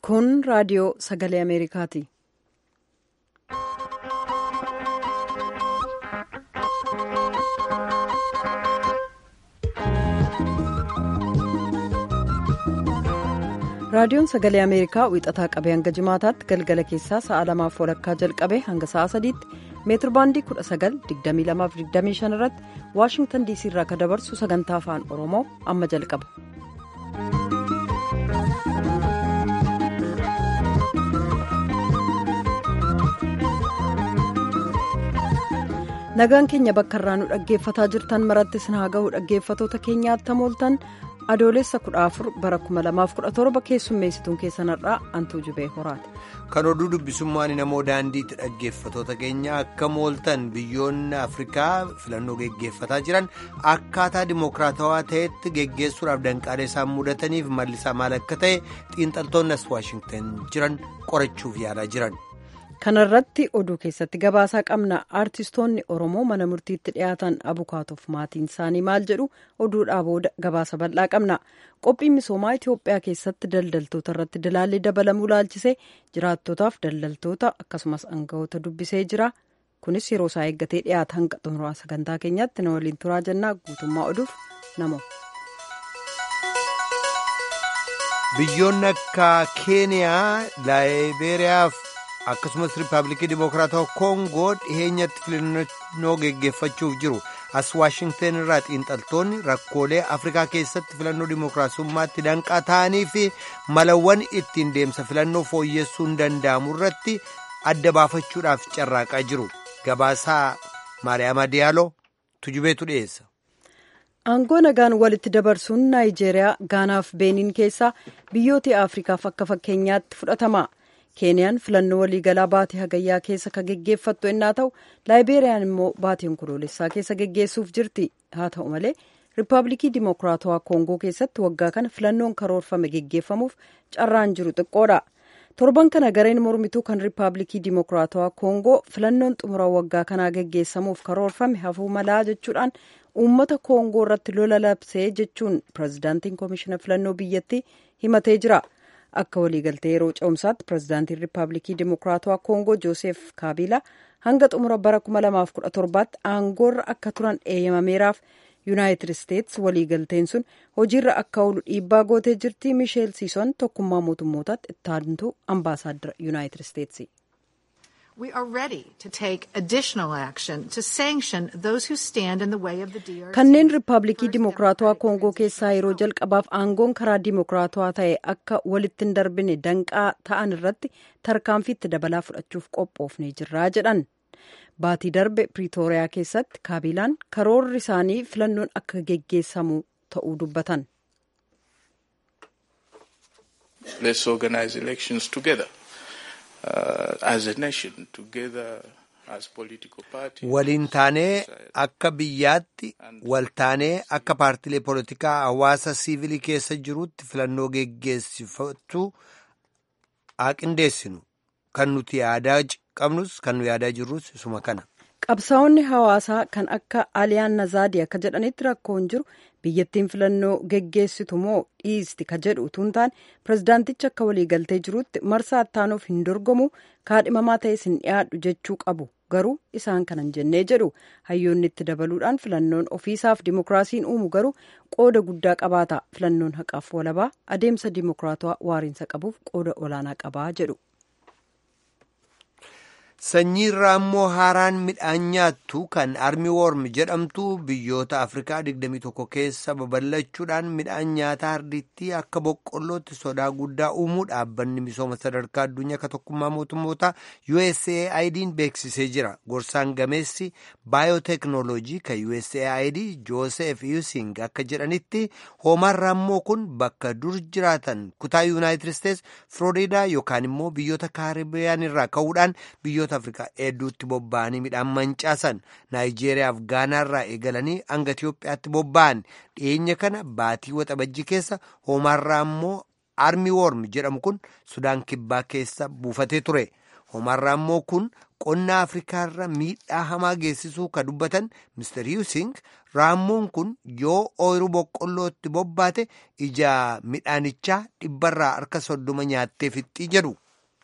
Kun raadiyoo sagalee Ameerikaati. Raadiyoon sagalee Ameerikaa wixataa qabee hanga jimaataatti galgala keessaa sa'a lamaaf walakkaa jalqabee hanga sa'a sadiitti meetirbaandii 19,2225 irratti Waashingtan diisii irraa kan dabarsu sagantaa afaan Oromoo amma jalqaba. Nagaan keenya bakka irraa nu dhaggeeffataa jirtan marattis haa ga'u dhaggeeffatoota keenyaatti mooltan adoolessa 14 bara 2017 keessummeessituun keessanarraa antuu jubee horaati. Kan oduu dubbisummaan namoo daandiitti dhaggeeffatoota keenya akka mooltan biyyoonni Afrikaa filannoo geggeeffataa jiran akkaataa dimokiraatawaa ta'etti geggeessuudhaaf danqaalee isaan mudataniif mallisaa maal akka ta'e xiinxaltoonni as Waashingtan jiran qorachuuf yaalaa jiran. Kana irratti oduu keessatti gabaasaa qabna aartistoonni Oromoo mana murtiitti dhiyaatan abukaatoof maatiin isaanii maal jedhu oduudhaa booda gabaasa bal'aa qabna. Qophiin misoomaa Itoophiyaa keessatti daldaltoota irratti dilaalli dabalamuu laalchisee jiraattotaaf daldaltoota akkasumas aangawoota dubbisee jira. Kunis yeroo isaa eeggatee dhiyaata hanga xumuraa sagantaa keenyaatti na waliin turaa jennaa guutummaa oduuf namo. Biyyoonni akka Keeniyaa, Laayibeeriyaaf. akkasumas riippaabilikii dimokiraatawaa koongoo dhiheenyatti filannoo geggeeffachuuf jiru as waashingten irraa xiinxaltoonni rakkoolee afrikaa keessatti filannoo dimokiraasummaatti danqaa ta'anii fi malawwan ittiin deemsa filannoo fooyyessuun danda'amu irratti adda baafachuudhaaf carraaqaa jiru gabaasaa maariyaama diyaaloo tujubeetu dhiyeessa. aangoo nagaan walitti dabarsuun naayijeeriyaa gaanaaf beeniin keessaa biyyoota afrikaaf akka fakkeenyaatti fudhatama. keeniyaan filannoo waliigalaa baatii hagayyaa keessa kan geggeeffattu ennaa ta'u laayibeeriyaan immoo baatii onkoloolessaa keessa geggeessuuf jirti haa ta'u malee riippaabilikii dimokiraatawaa koongoo keessatti waggaa kana filannoon karoorfame geggeeffamuuf carraan jiru xiqqoodha torban kana gareen mormituu kan riippaabilikii dimokiraatawaa koongoo filannoon xumura waggaa kanaa geggeessamuuf karoorfame hafuu malaa jechuudhaan uummata koongoo irratti lola labsee jechuun pirezidaantiin koomishina filannoo biyyattii himatee jira. akka waliigaltee yeroo ce'umsaatti pirezidaantiin riippaabilikii dimokiraatawaa koongoo joosef kaabiila hanga xumura bara 2017tti aangoorra akka turan eeyyamameeraaf yuunaayitid isteets waliigalteen sun hojiirra akka oolu dhiibbaa gootee jirti miisheel siison tokkummaa mootummootaatti ittaantuu ambaasaaddara yuunaayitid isteetsi. We are ready to take additional action to sanction those who stand in the way of the DRC. Kanneen riippaabilikii dimokiraatawaa koongoo keessaa yeroo jalqabaaf aangoon karaa dimokiraatawaa ta'e akka walitti hin darbine danqaa ta'an irratti tarkaanfiitti dabalaa fudhachuuf qophoofnee jirraa jedhan. Baatii darbe Piriitooriyaa keessatti kaabilaan karoorri isaanii filannoon akka geggeessamu ta'uu dubbatan. Let's organize elections together. Uh, as a nation together as political parties. Waliin taanee akka biyyaatti wal taanee akka paartilee poolitikaa hawaasa siivilii keessa jirutti filannoo geggeessifatu haa qindeessinu kan nuti yaadaa qabnus kan nu yaadaa jirrus isuma kana. Qabsaa'onni hawaasaa kan akka Aliyaan Nazaadii akka jedhanitti rakkoon jiru biyyattiin filannoo geggeessitu moo dhiisti ka jedhu utuu hin taane pirezidaantichi akka waliigaltee jirutti marsaa ittaanuuf hin dorgomu kaadhimamaa ta'es hin dhiyaadhu jechuu qabu garuu isaan kanan jennee jedhu hayyoonni itti dabaluudhaan filannoon ofiisaaf dimokiraasiin uumu garuu qooda guddaa qabaata filannoon haqaaf walabaa adeemsa dimokiraatawaa waariinsa qabuuf qooda olaanaa qabaa jedhu. Sanyii irraa immoo haaraan midhaan nyaattu kan armi worm jedhamtu biyyoota Afrikaa 21 keessa babal'achuudhaan midhaan nyaataa ardittii akka boqqollootti sodaa guddaa uumuu dhaabbanni misooma sadarkaa addunyaa akka tokkummaa mootummoota USAID'n beeksisee jira. Gorsaan gameessi baayoteeknooloojii kan USAID Joosef Yusing akka jedhanitti hoomaan raammoo kun bakka dur jiraatan kutaa Yuunaayitid Isteets Filooriidaa yookaan immoo biyyoota kaaribiyaan irraa ka'uudhaan biyyoota afrikaa hedduutti bobba'anii midhaan mancaasan naayijeeriyaaf gaanaarraa eegalanii hanga itiyoophiyaatti bobba'an dhiyeenya kana baatii waxabajjii keessa hoomaarraa immoo armi worm jedhamu kun sudaan kibbaa keessa buufatee ture hoomaarraa immoo kun qonna afrikaarra miidhaa hamaa geessisuu ka dubbatan mister yuusing raammoon kun yoo ooyiruu boqqollootti bobbaate ija midhaanichaa dhibbarraa harka soddoma nyaattee fixxii jedhu.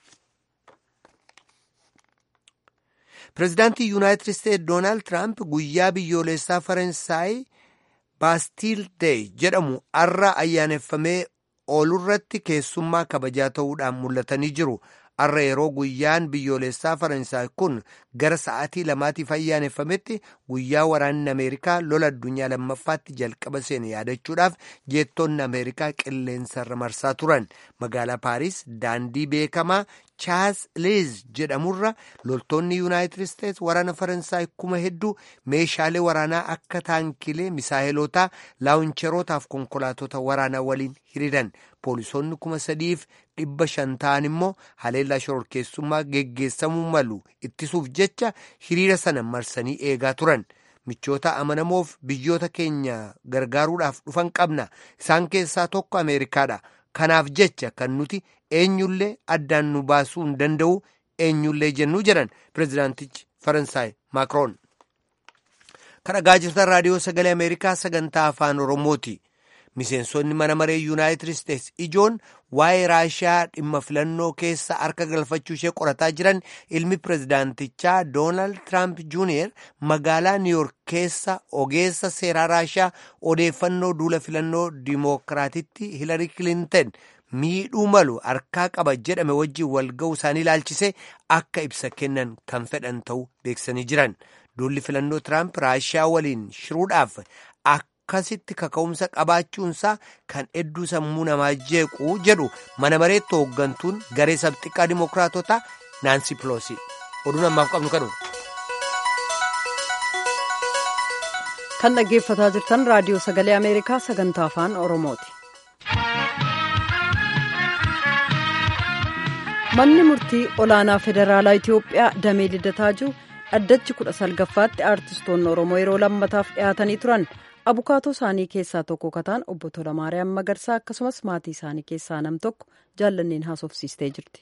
pireezidaantii yuunaayitid isteetsi doonaald tiraamp guyyaa biyyoolessaa faransaay baastiil deey jedhamu arra ayyaaneffamee oolurratti keessummaa kabajaa ta'uudhaan mul'atanii jiru. Arra yeroo guyyaan biyyoolessaa Faransaay kun gara sa'aatii lamaatiif ayyaaneffametti guyyaa waraanni Ameerikaa lola addunyaa lammaffaatti jalqaba seene yaadachuudhaaf jeettonni Ameerikaa qilleensarra marsaa turan. Magaalaa Paariis daandii beekamaa Chaas Liz jedhamurra loltoonni Yuunaayitid Isteetsi waraana Faransaay kuma hedduu meeshaalee waraanaa akka taankilee misaayilotaa laawuncherootaaf konkolaatota waraanaa waliin hiriiran. Poolisoonni kuma sadiif dhibba shan ta'an immoo haleellaa shororkeessummaa geggeessamuu malu ittisuuf jecha hiriira sana marsanii eegaa turan. Michoota amanamoof biyyoota keenya gargaaruudhaaf dhufan qabna. Isaan keessaa tokko Ameerikaadha. Kanaaf jecha kan nuti eenyullee addaan nu baasuu hin danda'u eenyullee jennuu jedhan pireezidaantichi Faransaay Maakroon. Kan dhagaa jirtan raadiyoo sagalee Ameerikaa sagantaa afaan Oromooti. Miseensonni mana maree Yuunaayitid Isteetsi ijoon waa'ee Raashiyaa dhimma filannoo keessa harka galfachuu ishee qorataa jiran ilmi pireezidaantichaa Doonaald Tiraamp Juuniyer magaalaa Niiyork keessa ogeessa seeraa Raashiyaa odeeffannoo duula filannoo Dimookiraatitti Hilarii Kilinton miidhuu malu harkaa qaba jedhame wajjin walga'uu isaanii ilaalchisee akka ibsa kennan kan fedhan ta'uu beeksisanii jiran. Duulli filannoo Tiraamp Raashiyaa waliin shiruudhaaf akkasitti kaka'umsa qabaachuunsaa kan hedduu sammuu namaa jeequu jedhu mana mareetti hooggantuun garee sabxiqqaa dimookiraatotaa naansi piloosi oduun ammaaf qabnu kanu. kan dhaggeeffataa jirtan raadiyoo sagalee ameerikaa sagantaa afaan oromooti. manni murtii olaanaa federaalaa itiyoophiyaa damee liddataa jiru dhaddachi kudha salgaffaatti aartistoonni oromoo yeroo lammataaf dhiyaatanii turan. abukaatoo isaanii keessaa tokko kataan obbo Tolamaariyaam Magarsaa akkasumas maatii isaanii keessaa nam tokko jaallanneen haasofsiistee jirti.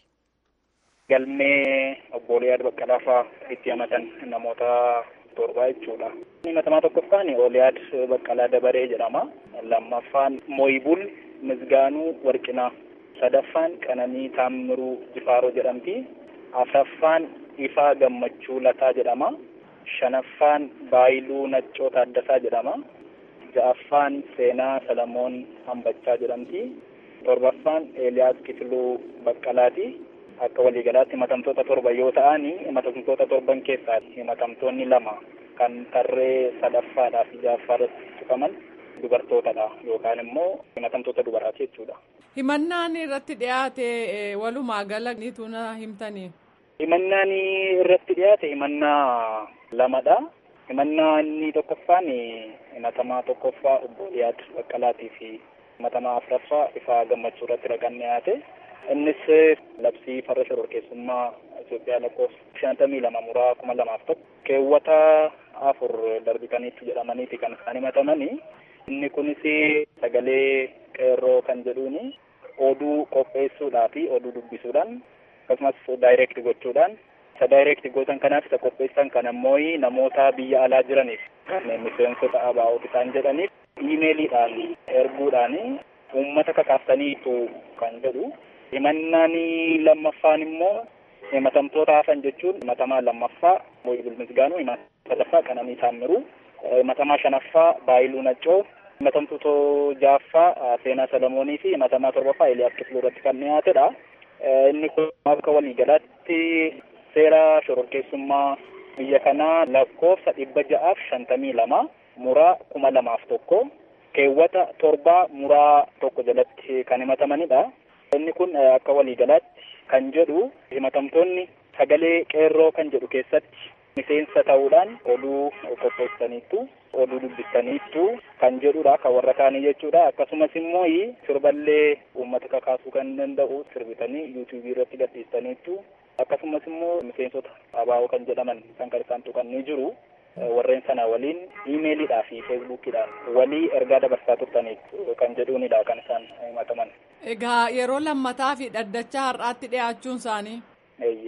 Galmee obbo Liyaad Baqqalaafaa itti himatan namoota torbaa jechuudha. Himatamaa tokkoffaan Oliyaad Baqqalaa Dabaree jedhama. Lammaffaan Mooyibul Misgaanuu Warqinaa. Sadaffaan Qananii Taammiruu Jifaaroo jedhamti. Afraffaan Ifaa Gammachuu Lataa jedhama. Shanaffaan Baayiluu Naccoo Taaddasaa jedhama. ja'affaan seenaa salamoon hambachaa jedhamti torbaffaan eeliyaas kifiluu baqqalaati akka waliigalaatti himatamtoota torba yoo ta'an himatamtoota torban keessaa himatamtoonni lama kan tarree sadaffaadhaa fi ja'affaarratti tuqaman dubartootadha yookaan immoo himatamtoota dubaraati jechuudha. himannaan irratti dhiyaate walumaa gala niitu na himtanii. himannaan irratti dhiyaate himannaa lamadha. himannaa inni tokkoffaan himatamaa tokkoffaa obbo Liyaad Baqqalaatii fi himatamaa afuraffaa ifaa gammachuu irratti raqan dhiyaate. Innis labsii farra shororkeessummaa Itoophiyaa lakkoofsa shantamii lama muraa kuma lamaaf tokko keewwata afur darbitaniitti jedhamaniiti kan isaan himatamani. Inni kunis sagalee qeerroo kan jedhuuni oduu qopheessuudhaa fi oduu dubbisuudhaan akkasumas daayireekti gochuudhaan isa daayireekti gootan kanaaf isa qopheessan kan ammoo namoota biyya alaa jiraniif kan miseensota ABO'ti isaan jedhaniif iimeeliidhaan erguudhaan uummata kakaaftaniitu kan jedhu himannaan lammaffaan immoo himatamtoota hafan jechuun himatamaa lammaffaa Mooyibul Misgaanuu himatamaa sadaffaa Qananii Taammiruu himatamaa shanaffaa Baayiluu Naccoo himatamtoota ja'affaa Seenaa Salamoonii fi himatamaa torbaffaa Eeliyaas Kifiluu irratti kan dhiyaatedha. Inni kun akka waliigalaatti seera shororkeessummaa biyya kanaa lakkoofsa dhibba ja'aaf shantamii lama muraa kuma lamaaf tokko keewwata torbaa muraa tokko jalatti kan himatamanidha. Inni kun akka waliigalaatti kan jedhu himatamtoonni sagalee qeerroo kan jedhu keessatti miseensa ta'uudhaan oduu qopheessaniittu oduu dubbistaniittu kan jedhudha kan warra kaanii jechuudha akkasumas immoo sirballee uummata kakaasuu kan danda'u sirbitanii yuutuubii irratti gadhiistaniittu akkasumas immoo miseensota ABO kan jedhaman kan kan isaan tuqan ni jiru warreen sana waliin iimeelidhaa fi feesbuukidhaan walii ergaa dabarsaa turtaniif kan jedhuunidha kan isaan himataman. Egaa yeroo lammataa fi dhaddacha har'aatti dhiyaachuun isaanii. Eeyyee.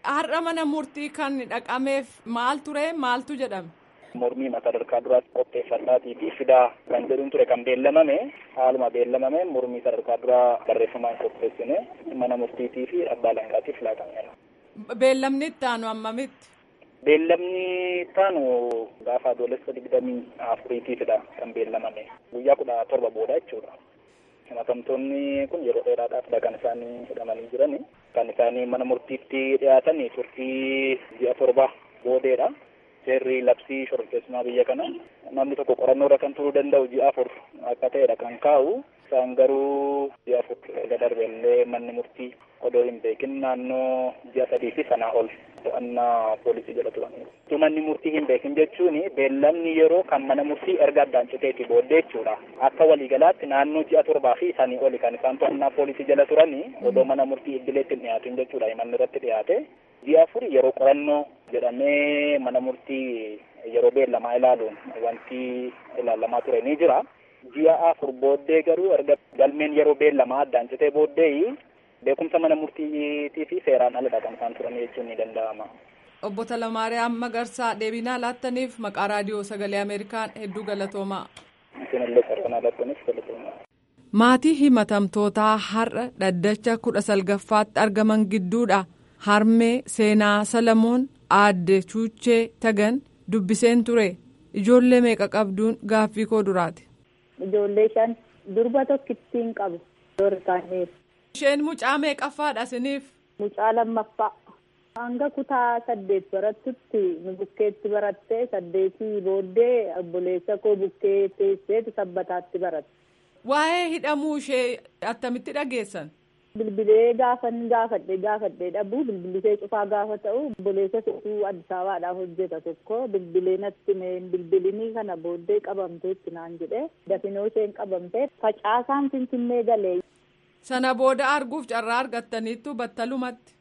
Har'a mana murtii kan dhaqameef maal ture maaltu jedhame? Mormii mata sadarkaa duraatti qopheeffadhaatii fi fidaa kan jedhuun ture kan beellamame haaluma beellamame mormii sadarkaa duraa barreeffamaan qopheessine mana murtiitii fi abbaa alangaatiif laatameera. Beellamni itti aanu hammamitti? Beellamni taanu gaafa adoolessa digdamii afuriitiifidha kan beellamame guyyaa kudha torba booda jechuudha. Himatamtoonni kun yeroo dheeraadhaafidha kan isaanii hidhamanii jirani. Kan isaanii mana murtiitti dhiyaatan turtii ji'a torba boodeedha. Seerri labsii shororkeessumaa biyya kana namni tokko qorannoodha kan turuu danda'u ji'a afur akka ta'edha kan kaa'u. Isaan garuu ji'a afur erga darbellee manni murtii odoo hin beekin naannoo ji'a sadii fi sanaa ol to'annaa poolisii jala turaniiru. Utuu manni murtii hin beekin jechuun beellamni yeroo kan mana murtii erga addaan citeeti booddee jechuudha. Akka waliigalaatti naannoo ji'a torbaa fi sanii oli kan isaan to'annaa poolisii jala turanii odoo mana murtii idileetti hin dhiyaatin jechuudha. Himanni irratti dhiyaate. Ji'a afur yeroo qorannoo jedhamee mana murtii yeroo beellamaa ilaaluun wanti ilaalamaa ture ni jira. Ji'a afur booddee garuu erga galmeen yeroo beellamaa addaan citee booddee beekumsa mana murtiitii fi seeraan aladha kan isaan turan jechuun ni danda'ama. Obbo Talamaariyaam Magarsaa deebinaa laattaniif maqaa raadiyoo sagalee Ameerikaan hedduu galatoomaa. Isinillee sarbanaa laattaniif galatoomaa. Maatii himatamtootaa har'a dhaddacha kudha salgaffaatti argaman gidduudha. Harmee seenaa Salamoon aadde Chuuchee Tagan dubbiseen ture. Ijoollee meeqa qabduun gaaffii koo duraati. Ijoollee shan durba tokkittiin qabu. Dorkaaniif. Isheen mucaa meeqaffaadha isiniif? Mucaa lammaffaa. Hanga kutaa saddeet barattutti nu bukkeetti barattee saddeetii booddee obboleessa koo bukkee teesseetu sabbataatti baratte. Waa'ee hidhamuu ishee attamitti dhageessan? Bilbilee gaafan gaafadhe gaafadhe dhabuu bilbilisee cufaa gaafa ta'u obboleessa tokko Addis Ababaadhaaf hojjeta tokko bilbilee natti meen bilbilinii kana booddee qabamtee itti naan jedhe dafinoo isheen qabamtee facaasaan finfinnee galee. Sana booda arguuf carraa argattaniittu battalumatti.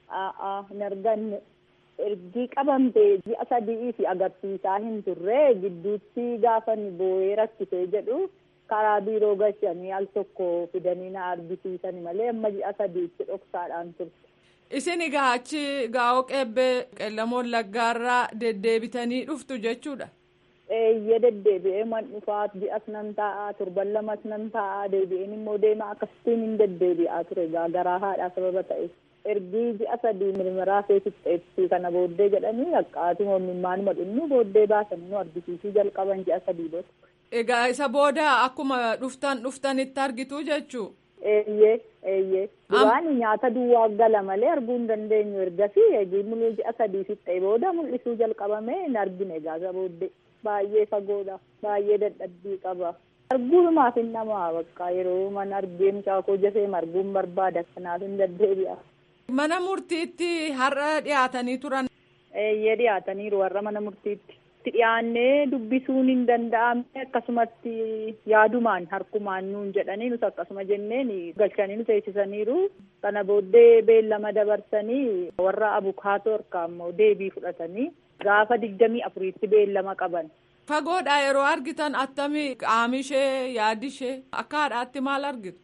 Aa hin arganne ergi qabamtee ji'a sadii fi agarsiisaa hin turre gidduutti gaafan boo'ee rakkisee jedhu. karaa biiroo gashanii al tokko fidanii na argisiisani malee amma ji'a sadiitti dhoksaadhaan turte. Isin egaa achi gaa'oo qeebbee qeellamoon laggaarraa deddeebitanii dhuftu jechuudha. Eeyyee deddeebi'ee man dhufaa ji'as nan taa'aa torban lamas nan taa'aa deebi'een immoo deema akkasittiin hin deddeebi'aa ture garaa haadhaa sababa ta'e. Ergii ji'a sadii mirmiraa feesifteetti kana booddee jedhanii haqqaatii hoomimmaanuma dhumnu booddee baasanii nu argisiisuu jalqaban ji'a sadii booda. Egaa isa booda akkuma dhuftan dhuftanitti argitu jechuu. Eeyyee eeyyee. Duraan nyaata duwwaa gala malee arguu hin dandeenyu ergasii eegii mul'uu ji'a sadii fixee booda mul'isuu jalqabamee hin argine egaa isa booddee. Baay'ee fagoodha. Baay'ee dadhabbii qaba. Arguumaaf hin namaa bakka yeroo mana argee mucaa koo jasee arguun barbaada kanaaf hin deddeebi'a. Mana murtiitti har'a dhiyaatanii turan. Eeyyee dhiyaataniiru warra mana murtiitti. itti dhiyaannee dubbisuun hin danda'amne akkasumatti yaadumaan harkumaan nuun jedhanii nus akkasuma jenneen galchanii nu teessisaniiru kana booddee beellama dabarsanii warra abukaatoo harkaa immoo deebii fudhatanii gaafa digdamii afuriitti beellama qaban. Fagoodha yeroo argitan attamii qaami ishee yaadi ishee akka haadhaatti maal argitu?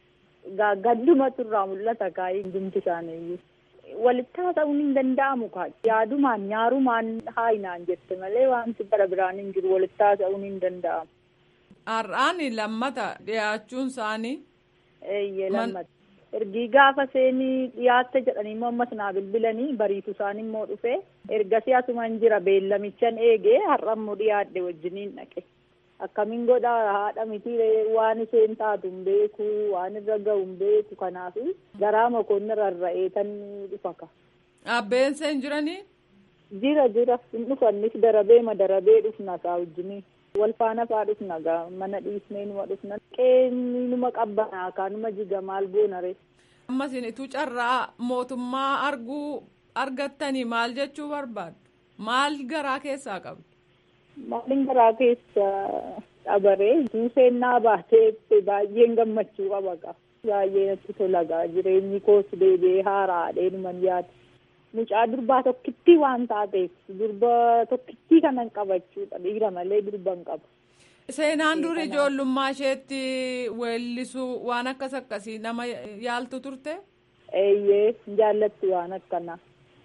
Gaddumatu irraa mul'ata kaayii hundumti isaaniiyyuu. walitti haasa'uun hin danda'amu kaa yaadumaan nyaarumaan haayinaan jette malee wanti bara biraan hin jiru walitti haasa'uun hin danda'amu. Har'aan lammata dhiyaachuun isaanii. Eeyyee lammata. Ergii gaafa seenii dhiyaatte jedhanii immoo ammas naa bilbilanii bariitu isaan immoo dhufe ergasii asumaan jira beellamichan eegee har'a immoo dhiyaadhe wajjiniin dhaqe. Akkamiin godha haadha miti waan isheen taatu hin beeku waan irra gahu hin beeku kanaaf garaa makoonni rarra'ee tan dhufa ka. Abbeen seen jiranii? Jira jira hin dhufannis darabee ma darabee dhufna kaa wajjiniin. Wal faana faa dhufna gaa mana dhiisnee numa dhufna. Qeenni numa qabbanaa kaa numa jiga maal goona ree. Ammas ituu carraa mootummaa arguu argattanii maal jechuu barbaaddu? Maal garaa keessaa qabdu? Maalin garaa keessa dhabaree seenaa baatee baay'een gammachuu qaba gaa. Baay'ee natti tola gaa jireenyi koos deebi'ee haaraadhee numan yaada. Mucaa durbaa tokkittii waan taateef durba tokkittii kanan qabachuudha dhiira malee durba hin qabu. Seenaan duri ijoollummaa isheetti weellisuu waan akkas akkasii nama yaaltu turte? Eeyyee jaallatti waan akkanaa.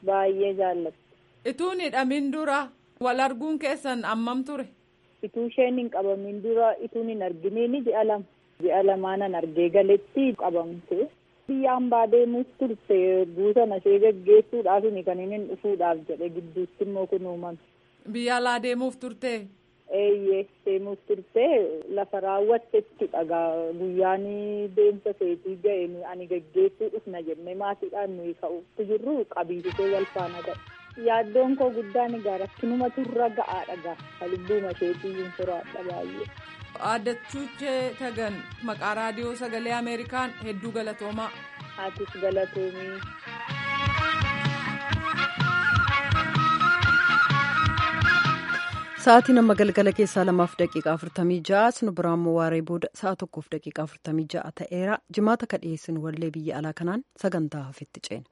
baay'ee jaallatti. Ituun hidhamin dura wal arguun keessan ammam ture? Ituu isheen hin qabamin dura ituun hin arginiin ji'a lama. Ji'a lamaanan argee galetti qabamte. Biyya hambaa deemuuf turte buusana ishee gaggeessuudhaaf kan inni dhufuudhaaf jedhe gidduutti immoo kun uumame. Biyya alaa deemuuf turte? Eeyyee deemuuf turte lafa raawwattetti dhagaa guyyaan deemsa seetii ga'een ani gaggeessuu dhufna jennee maatiidhaan nuyi ka'uutti jirru qabiisisee wal faana ta'e. Yaaddoon koo guddaan egaa rakkinuma turra ga'aadha gaa lubbuuma isheetii hin furaadha baay'ee. Aaddachuuchee tagan maqaa raadiyoo sagalee Ameerikaan hedduu galatoomaa. Atis galatoomii. Sa'aatiin amma galgala keessaa lamaaf daqiiqaa afurtamii ja'a sinu biraan immoo waaree booda sa'a tokkoof daqiiqaa afurtamii ja'a ta'eera jimaata ka dhiyeessinu wallee biyya alaa kanaan sagantaa hafetti ceena.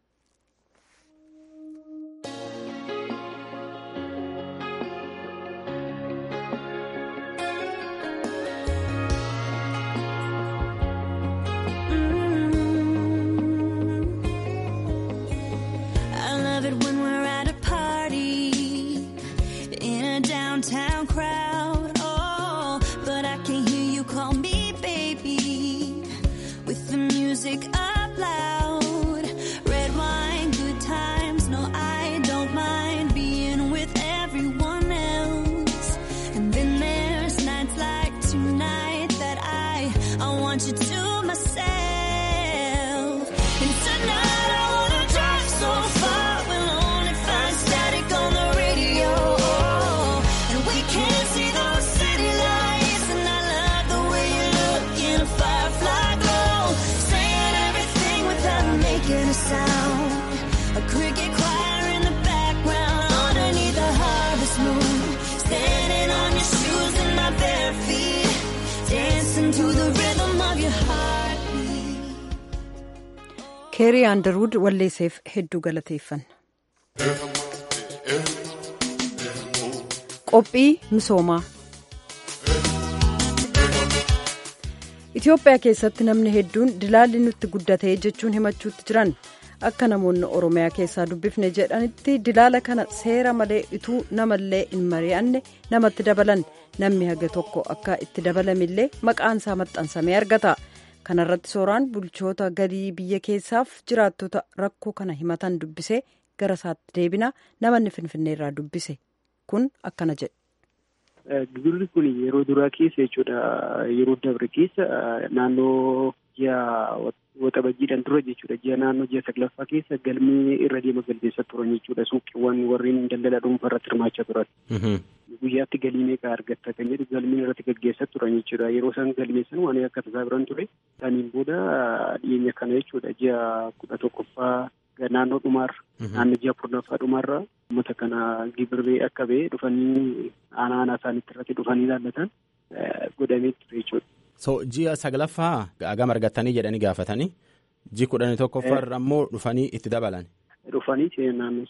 downtown crowd. Oh, but I can hear you call me baby with the music up loud. Red wine, good times. No, I don't mind being with everyone else. And then there's nights like tonight that I I want you to myself. And tonight I wanna drive so far, we'll only find static on the radio. And we can't see those city lights, and I love the way you look in a firefly glow, saying everything without making a sound. A cricket choir in the background, underneath the harvest moon, standing on your shoes and my bare feet, dancing to the rhythm of your heartbeat. keerii aandarwud walleesseef hedduu galateeffanna. qophii misoomaa Itoophiyaa keessatti namni hedduun dilaalli nutti guddatee jechuun himachuutti jiran akka namoonni oromiyaa keessaa dubbifne jedhanitti dilaala kana seera malee ituu namallee hin mari'anne namatti dabalan namni haga tokko akka itti dabalamillee maqaan isaa maxxansamee argata. kanarratti sooraan bulchoota galii biyya keessaaf jiraattota rakkoo kana himatan dubbisee gara isaatti deebina namanni finfinneerraa dubbise kun akkana jedhe. Gibirri kun yeroo duraa keessa jechuudha yeroo dabre keessa naannoo ji'a waxabajjiidhaan dura jechuudha ji'a naannoo ji'a saglaffaa keessa galmee irra deema galmeessaa turan jechuudha suuqiiwwan warreen daldala dhuunfaa irratti hirmaachaa turan. Guyyaatti galii meeqa argatta kan jedhu galmeen irratti gaggeessaa turan jechuudha yeroo isaan galmeessan waan akka tasaa biran ture saniin booda dhiyeenya kana jechuudha ji'a kudha tokkoffaa naannoo dhumaarra naannoo ji'a kurnaffaa dhumaarra uummata kana gibirree akka ba'e dhufanii aanaa aanaa isaaniitti irratti dhufanii ilaallatan godhamee ture jechuudha. So ji'a saglaffaa hagam argattanii jedhanii gaafatanii ji kudhanii tokkoffaarra ammoo dhufanii itti dabalan. Dhufanii naannoo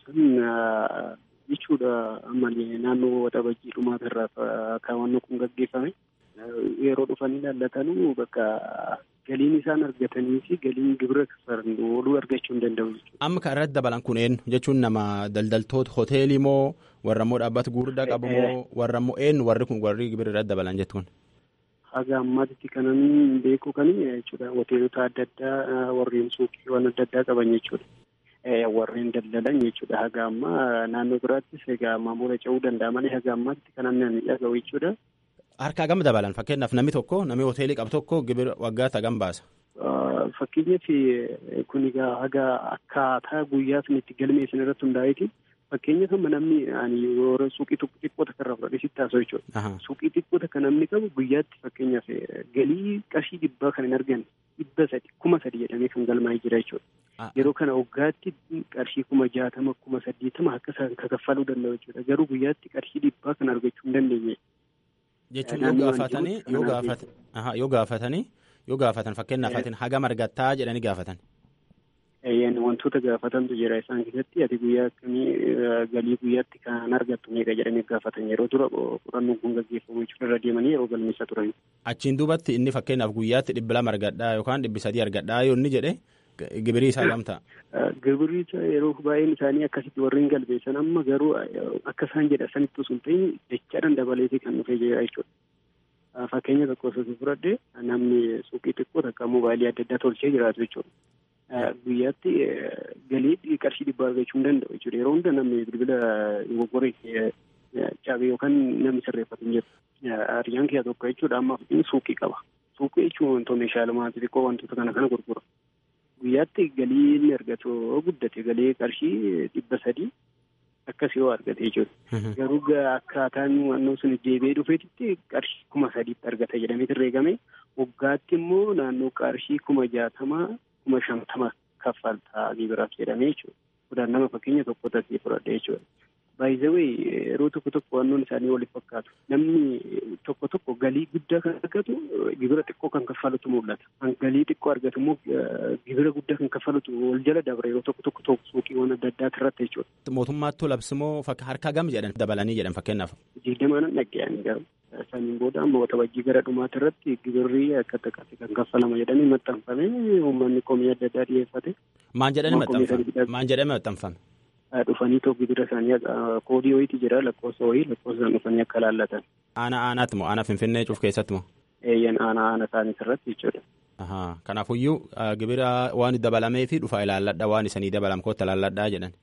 san jechuudha ammallee naannoo waxabajjii dhumaata irraa kaawwannoo kun gaggeeffame yeroo dhufanii ilaallatanuu bakka galiin isaan argatanii fi galiin gibira kaffalan ooluu argachuu hin danda'u jechuudha. Amma kan irratti dabalan kun eenyu jechuun nama daldaltoota hoteelii moo warra immoo dhaabbata gurguddaa qabu moo warra immoo eenyu warri kun warri gibira irratti dabalan jettu kun. Haga ammaatti kanan beeku kan jechuudha hoteelota adda addaa warreen suuqiiwwan adda addaa qaban jechuudha. Warreen daldalan jechuudha haga ammaa naannoo biraattis egaa maamula ce'uu danda'a malee haga ammaatti kanan namni dhaga'u jechuudha. Harka hagam dabalan fakkeenyaaf namni tokko namni hoteelii qabu tokko gibira waggaatti hagam baasa. Fakkeenyaaf kun egaa haga akkaataa guyyaa sun itti galmeessan irratti hundaa'eeti. Fakkeenyaaf amma namni yeroo suuqii xiqqoo takka irraa fudhatee sitti haasa'u jechuudha. Suuqii xiqqoo takka namni qabu guyyaatti fakkeenyaaf galii qarshii dhibbaa kan hin arganne dhibba sadi kuma sadi jedhamee kan galmaa'ee jira jechuudha. Yeroo kana waggaatti qarshii kuma jaatama kuma saddeetama akka isaan kaffaluu danda'u jechuudha. Garuu guyyaatti qarshii dhibbaa kan argachuu hin dandeenye. Jechuun yoo gaafatanii yoo gaafatan yoo gaafatanii yoo gaafatan fakkeenyaaf atiin hagam argattaa jedhanii gaafatan. Wantoota gaafatantu jira isaan keessatti ati guyyaa akkamii galii guyyaatti kan argattu meeqa jedhanii gaafatan yeroo dura qorannoon kun gaggeeffamu jechuudha irra deemanii yeroo galmeessaa turan. Achiin duubatti inni fakkeenyaaf guyyaatti dhibba lama argadhaa yookaan dhibbi sadii argadhaa yoo inni jedhe Gibirii isaa gamtaa. Gibirii yeroo baay'een isaanii akkasitti warreen galbeessan amma garuu akka isaan jedha sanitti osoo hin ta'in jechaadhaan dabaleetii kan dhufee jira jechuudha. Fakkeenya tokko osoo fudhadhe namni suuqii xiqqoo takka mobaayilii adda addaa tolchee jiraatu jechuudha. Guyyaatti galii qarshii dhibbaa argachuu hin danda'u jechuudha. Yeroo hunda namni bilbila dogoggoree cabee yookaan namni sirreeffatu hin jiru. Hariyyaan keessaa tokko jechuudha amma suuqii qaba. Suuqii jechuun wantoota meeshaalee maatii xiqqoo wantoota kana kana gurgura. Guyyaatti galii inni argatu guddate galii qarshii dhibba sadii akkas yoo argate jechuudha. Garuu akkaataan naannoo sun deebi'ee dhufeetitti qarshii kuma sadiitti argata jedhamee herreegame waggaatti immoo naannoo qarshii kuma jaatamaa kuma shantama kaffaltaa gibiraaf jedhamee jechuudha. Kudhaan nama fakkeenya tokko tasee fudhadhe jechuudha. Baay'izawee yeroo tokko tokko wannoon isaanii waliif fakkaatu. Namni tokko tokko galii guddaa kan argatu gibira xiqqoo kan kaffalutu mul'ata. Kan galii xiqqoo argatu immoo gibira guddaa kan kaffalutu wal jala dabra yeroo tokko tokko tokko suuqiiwwan adda addaa irratti jechuudha. Mootummaattuu labsimoo harka gam jedhan dabalanii jedhan fakkeenyaaf. Digdamaanan dhaggeeyyan garuu. Saniin booda amma waxabajjii gara dhumaati irratti gibirri akka xiqqaatti kan kaffalama jedhanii maxxanfame uummanni komii adda addaa dhiyeeffate. Maan jedhanii maxxanfame? Maan jedhame maxxanfame? dhufanii tokko gibira isaanii koodii wayiiti jira lakkoofsa wayii lakkoofsa dhufanii akka laallatan. Aanaa aanaatti moo aanaa finfinnee cuuf keessatti moo? Eeyyan aanaa aanaa isaanii irratti jechuudha. Kanaafuyyuu gibira waan dabalamee fi dhufa ilaalladha waan isanii dabalam kootta ilaalladhaa jedhan.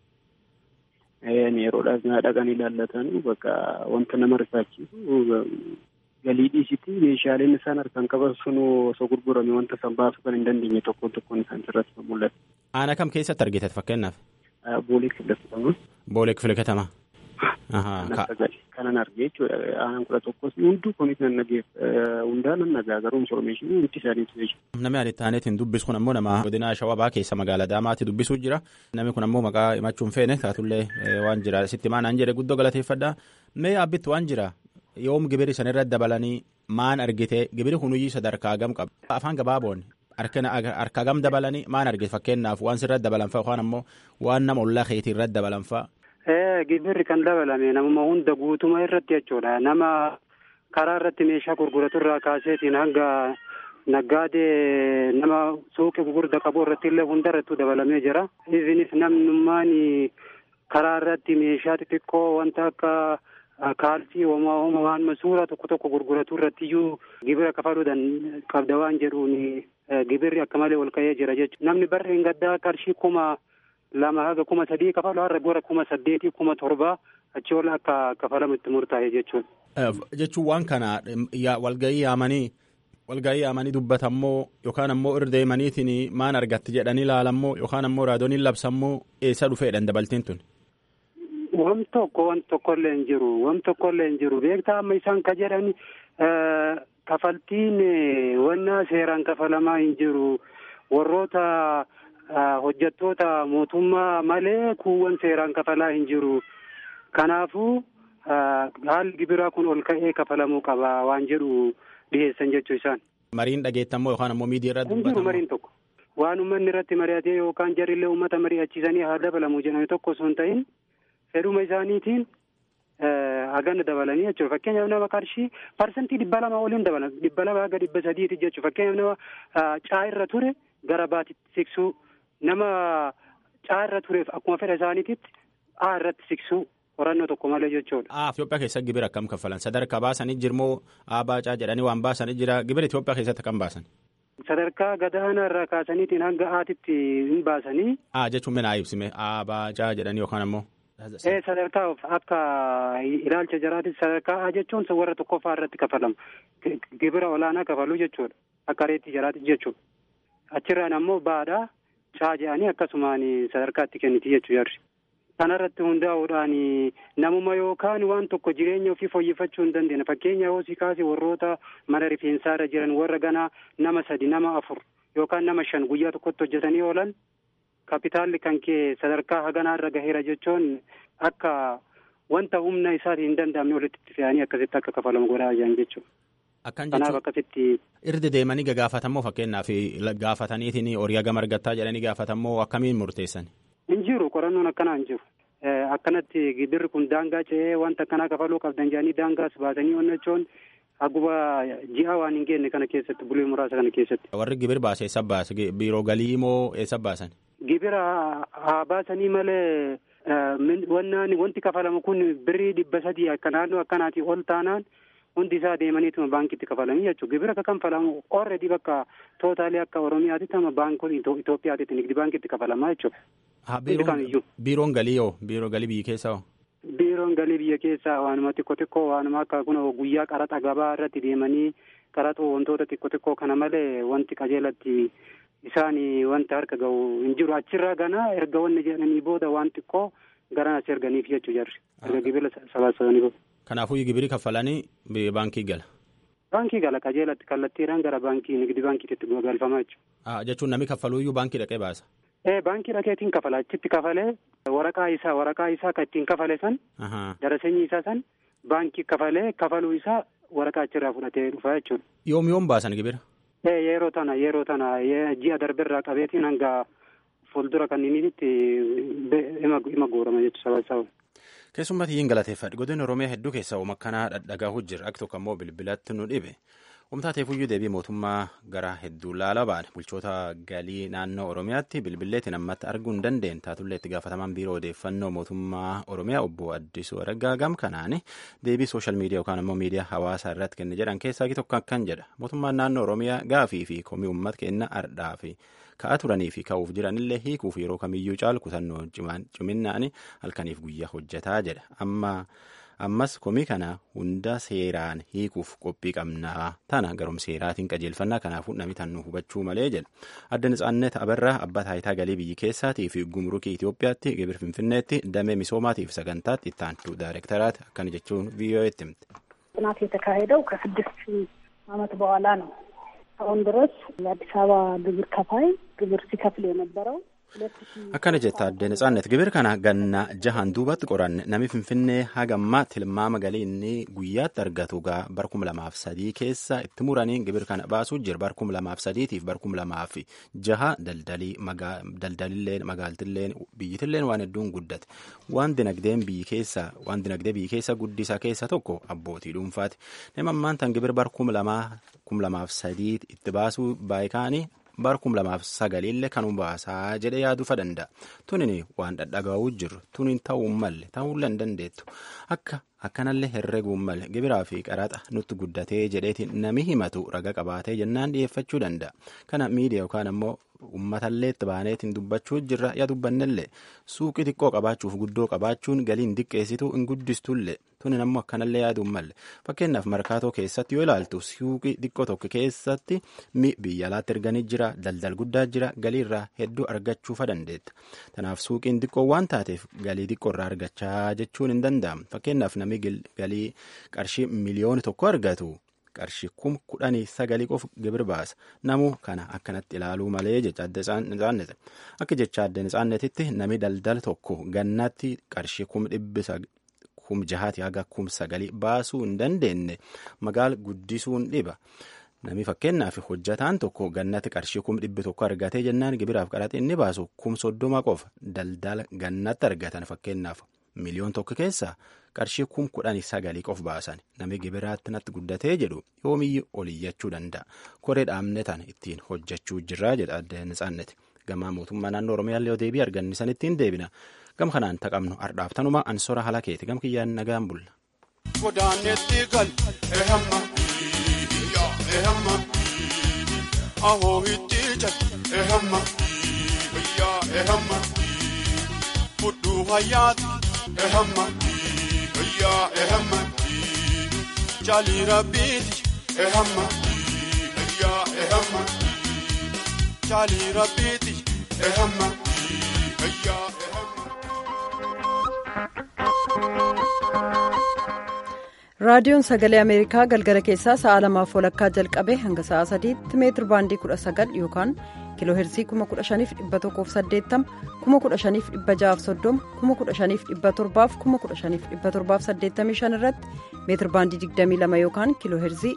Yeroodhaaf dhaqanii ilaallatan bakka wanta nama rifaachisu galii dhiisiti meeshaaleen isaan harkaan qaban sun osoo gurgurame wanta isaan baasuu kan hin dandeenye tokkoon tokkoon isaan irratti kan mul'atu. Aanaa kam keessatti argitan fakkeenyaaf? Boolee kifila katamaa. Boolee kifila katamaa. Kanan argee jechuudha. Aanaan kudha tokkos hunduu kunis nan nageef hundaan nan nagaa garuu infoormeeshinii hundi isaaniitu jechuudha. Namni ani taaneetiin dubbisu kun ammoo nama godina Shawabaa keessa magaalaa Daamaatti dubbisuu jira. Namni kun ammoo maqaa himachuu hin feene taatullee waan jira sitti maanaan jedhe guddoo galateeffadha. Mee abbitti waan jira yoom gibiri san irratti dabalanii maan argite gibiri kunuyyii sadarkaa gam qaba. Afaan gabaaboon harka gam dabalanii maan argite fakkeenyaaf waan sirratti dabalan fa'a yookaan ammoo waan nama ollaa keetii irratti dabalan fa'a. Gibirri kan dabalame namuma hunda guutuma irratti jechuudha. Nama karaa irratti meeshaa gurguratu irraa kaaseetiin hanga naggaadee nama suuqii gurgurda qabu irratti illee hunda irrattuu dabalamee jira. Isinis namnummaan karaa irratti meeshaa xixiqqoo wanta akka kaalsii homaa homaa waan suura tokko tokko gurguratu irratti iyyuu gibira kafaluudhaan qabda waan jedhuun gibirri akka malee ol ka'ee jira jechuudha. Namni barri hin gaddaa qarshii kuma lama haga kuma sadii kafalu har'a gara kuma saddeetii kuma torbaa achi ol akka kafalamu itti murtaa'e jechuudha. Jechuun waan kana walgahii yaamanii walgahii yaamanii dubbatammoo yookaan ammoo irra deemaniitiin maan argatti jedhanii ilaalammoo yookaan ammoo raadooniin labsammoo eessa dhufeedhaan dabalteen tun. Wam tokko wan tokkollee hin jiru wam tokkollee hin jiru beektaa amma isaan ka jedhan kafaltiin wanna seeraan kafalamaa hin jiru warroota hojjettoota mootummaa malee kuuwwan seeraan kafalaa hin jiru kanaafuu haalli gibiraa kun ol ka'ee kafalamuu qaba waan jedhu dhiyeessan jechuu isaan. Mariin dhageettammoo yookaan ammoo miidiyaa irratti Hin jiru mariin tokko. Waan uummanni irratti mari'atee yookaan jarillee uummata mari'achiisanii haa dabalamu jedhame tokko osoo hin ta'in fedhuma isaaniitiin hagana dabalanii jechuudha. Fakkeenyaaf nama qarshii parsantii dhibba lama oliin dabalan dhibba lama haga dhibba sadiiti jechuudha. Fakkeenyaaf nama caa irra ture gara baatitti siqsuu nama caa irra tureef akkuma fedha isaaniititti A irratti siqsuu qorannoo tokko malee jechuudha. Ah, Itoophiyaa keessa gibira akkam kaffalan? Sadarkaa baasanii jirmoo abaacaa jedhanii waan baasanii jira. Gibira Itoophiyaa keessatti akkam baasan? Sadarkaa gadaanaa irraa kaasaniitiin hanga aatitti hin baasanii. Ah, jechuun mina ibsime abaacaa jedhanii yookaan ammoo. Ee sadarkaa akka ilaalcha jaraatti sadarkaa A jechuun warra tokkoffaa irratti kafalama. Gibira olaanaa kafaluu jechuudha. Akka reetti jaraatti jechuudha. Achirraan ammoo baadhaa caa jedhanii akkasumaan sadarkaa itti kenniti jechuu jarri. Kanarratti hundaa'uudhaan namuma yookaan waan tokko jireenya ofii fooyyeffachuu hin dandeenya. Fakkeenya hoosii kaasee warroota mana rifeensaa irra jiran warra ganaa nama sadi nama afur yookaan nama shan guyyaa tokkotti hojjetanii oolan kapitaalli kan kee sadarkaa haganaa irra gaheera jechuun akka wanta humna isaatiin hin danda'amne walitti itti fe'anii akkasitti akka kafalamu godhaa jiran jechuudha. Akkan Kanaaf jechuun akkasitti irdi deemanii gagaafatammoo fakkeenyaaf gaafataniitiin horii hagam argattaa jedhanii gaafatammoo akkamiin murteessan? hin jiru qorannoon akkanaa hin jiru. Akkanatti gibirri kun daangaa ce'ee wanta akkanaa kafaluu qabdan jedhanii daangaas baasanii onnachuun Akkuma ji'a waan hin geenye kana keessatti bulee muraasa kana keessatti. Warri gibir baase eessa baase biiroo galii moo eessa baasan? Gibira haa baasanii malee wannaan wanti kafalamu kun birrii dhibba sadii akka naannoo akkanaatii ol taanaan hundi isaa deemaniituma baankiitti kafalanii jechuudha. Gibira akka kanfalamu already bakka tootaalii akka Oromiyaatti ama baankota Itoophiyaatti nigdi baankiitti kafalamaa jechuudha. Biiroon galii yoo biiroo galii biyya keessaa hoo? Biiroon galii biyya keessaa waanuma xiqqoo xiqqoo waanuma akka kun guyyaa qaraxa gabaa irratti deemanii qaraxoo wantoota xiqqoo xiqqoo kana malee wanti qajeelatti isaan wanti harka gahu hin jiru achirraa ganaa erga wanni jedhanii booda waan xiqqoo garanas erganiif jechuu jarri erga gibira sabaasabanii booda. Kanaafuu gibiri kaffalanii baankii gala. Baankii gala qajeelatti kallattiidhaan gara baankii nigdi baankiitti galfamaa jechuudha. Jechuun namni kaffaluuyyuu baankii dhaqee baasa. Ee baankii dhaqeetiin kafala achitti kafalee waraqaa isaa waraqaa isaa kan ittiin kafale san daraseenyi isaa san baankii kafalee kafaluu isaa waraqaa achirraa fudhatee dhufa jechuudha. Yoom yoom baasan gibira? Ee yeroo tana yeroo tana ji'a darberraa qabeetiin hanga fuuldura kanniniitti ima goorama jechuudha sabaa Keessumatti hin galateeffadhu godina Oromiyaa hedduu keessaa uuma akkanaa dhadhagahu jira akka tokko ammoo bilbilatti nu dhibe. Humtaateefuyyuu deebii mootummaa gara hedduu laala ba'an bulchoota galii naannoo Oromiyaatti bilbilleetiin ammatti arguu hin dandeenye taatullee itti gaafatamaan biiroo odeeffannoo mootummaa Oromiyaa obbo Addisuu Araggaa gam kanaan deebii sooshaal miidiyaa yookaan ammoo miidiyaa hawaasaa irratti kenne jedhan keessaa tokko akkan jedha mootummaan naannoo Oromiyaa gaafii fi komii uummata kenna ardhaa fi ka'aa turanii fi ka'uuf jiranillee hiikuuf yeroo kamiyyuu caalu kutannoo ciminaan halkaniif guyyaa hojjetaa jedha amma. ammas komii kana hunda seeraan hiikuuf qophii qabnaa tana garum seeraatiin qajeelfannaa kanaafuu namni tannu hubachuu malee jedha adda nitsaannet abarraa abbaa taayitaa galii biyyi keessaatii fi gumrukii Itoophiyaatti gibir finfinneetti damee misoomaatiif sagantaatti itti aantu daayirektaraati akkana jechuun vii'oo'etti himte. ጥናት የተካሄደው ከስድስት ዓመት በኋላ ነው። አሁን ድረስ የአዲስ አበባ ግብር ከፋይ ግብር ሲከፍል የነበረው akkana jetta adde nitsaannet gibir kana ganna jahan duubatti qoranne nami finfinnee hagamma tilmaama galii inni guyyaatti argatu gaa barkum lamaaf sadii keessa itti muranii gibir kana baasuu jira barkum lamaaf sadiitiif barkum lamaaf jaha daldalii daldalilleen magaaltilleen biyyitilleen waan hedduun guddate waan dinagdeen biyyi keessa waan dinagdee biyyi keessa guddisa keessa tokko abbootii dhuunfaati nama ammaan tan gibir barkum lamaa kum lamaaf sadii itti baasuu baay'ikaanii bar kum lamaaf sagaliillee kanuu baasaa jedhe yaaduufa danda'a tunin waan dhadhagaa'uu jiru tunin ta'uu malle ta'uullee hin dandeettu akka akkanallee herreeguun malle gibiraa fi qaraxa nutti guddatee jedheetiin nami himatu raga qabaatee jennaan dhiyeeffachuu danda'a kana miidiyaa yookaan ammoo uummatallee itti baaneetiin dubbachuu jirra yaa dubbannellee suuqii xiqqoo qabaachuuf guddoo qabaachuun galiin diqqeessituu hin guddistullee tunin ammoo akkanallee yaaduun malle fakkeenyaaf markaatoo keessatti yoo ilaaltu suuqii xiqqoo tokko keessatti mi biyya alaatti erganii jira daldal guddaa jira galiirraa hedduu argachuufa dandeetta kanaaf suuqiin xiqqoo waan taateef galii xiqqoo irraa argachaa jechuun hin danda'amu fakkeenyaaf namni galii qarshii miliyoona tokko argatu. qarshii kum kudhanii sagalii qofa gibir baasa namuu kana akkanatti ilaaluu malee jecha adda nitsaannete akka jecha adda nitsaannetitti nami daldala tokko gannaatti qarshii kum dhibbisa kum jahaati haga kum sagalii baasuu hin dandeenye magaala guddisuun dhiba. Nami fakkeenyaaf hojjataan tokko gannatti qarshii kum dhibbi tokko argatee jennaan gibiraaf qaraxa inni baasu kum soddoma qofa daldala gannatti argatan fakkeenyaaf miliyoon tokko keessaa qarshii kum kudhanii sagalii qof baasan nami gibiraatti natti guddatee jedhu yoomiyyuu oliyyachuu danda'a koree dhaabne tan ittiin hojjechuu jirraa jedha adda nitsaanneti gamaa mootummaa naannoo oromiyaallee yoo deebii argannisan ittiin deebina gam kanaan taqabnu ardhaaf tanuma ansora halakeeti gam kiyyaan nagaan bulla. Godaanetti gal ehamma ehamma ahoo itti jal ehamma yaa ehamma fudhuu hayyaati ehamma. يا إهما جالي ربيتي إهما يا إهما جالي ربيتي إهما يا raadiyoon sagalee ameerikaa galgala keessaa sa'a lamaaf walakkaa jalqabe hanga sa'a sadiitti meetir baandii kudha sagal yookaan kiiloo heerzii 15180 15630 15617 15785 irratti meetir baandii 22 yookaan kiiloo heerzii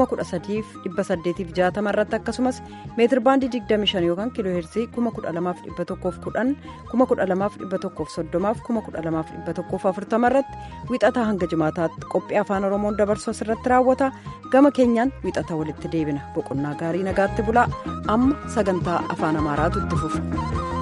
13860 irratti akkasumas meetir baandii 25 yookaan kiiloo heerzii 12110 12130 12140 irratti wixataa hanga jimaataatti qophii afaan oromoon dabarsu asirratti raawwata gama keenyaan wixata walitti deebina boqonnaa gaarii nagaatti bulaa amma sagantaa afaan amaaraatu itti fufa.